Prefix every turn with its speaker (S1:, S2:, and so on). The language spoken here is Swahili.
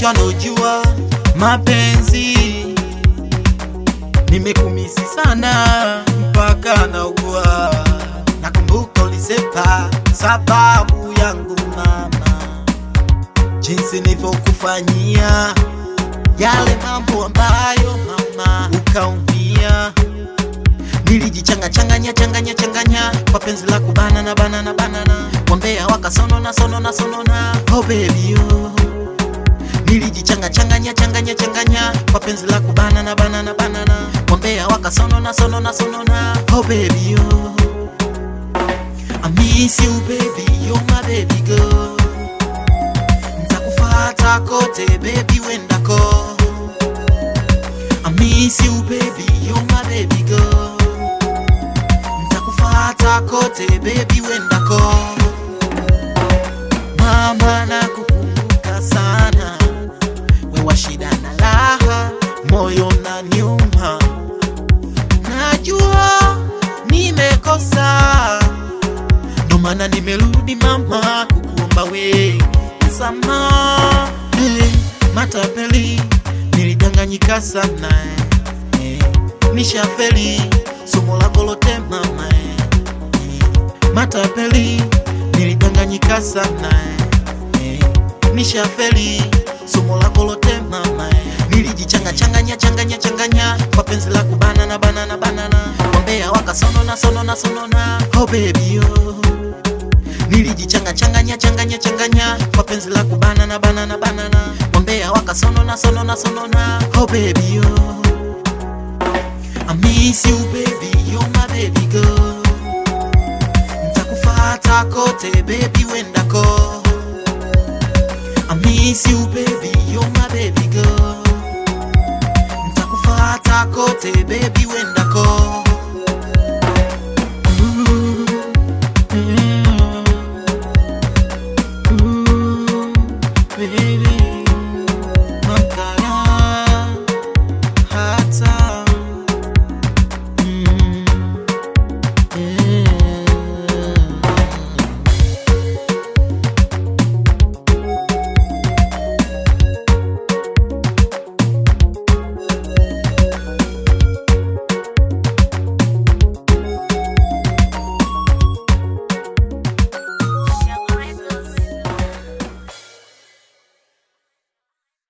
S1: wote wanaojua mapenzi nimekumisi sana mpaka naugua. Nakumbuka ulisepa sababu yangu mama, jinsi nilivyokufanyia yale mambo ambayo mama ukaumia. Nilijichanga changanya changanya changanya kwa penzi la kubanana banana banana, wambea wakasonona sonona sonona, oh baby oh nilijichanga changanya changanya changanya kwa penzi la kubanana banana banana wambea wakasonona sonona sonona oh baby oh I miss you baby you're my baby girl ntakufata kote baby wendako I miss you baby you're my baby girl ntakufata kote baby wendako mama nakukumbuka sana wewa shida na raha, moyo na nyuma. Najua nimekosa, ndo maana nimerudi mama kukuomba we msamaha. Hey, matapeli nilidanganyika sana eh, nishafeli somo lako lote mama eh, eh, matapeli nilidanganyika sana eh, nishafeli somo lako lote mama eh. nilijichanga changanya changanya changanya kwa penzi la kubanana banana banana wambea wakasonona sonona sonona oh baby oh nilijichanga changanya changanya changanya kwa penzi la kubanana banana banana wambea wakasonona sonona sonona oh baby oh I miss you baby you're my baby girl ntakufata kote baby when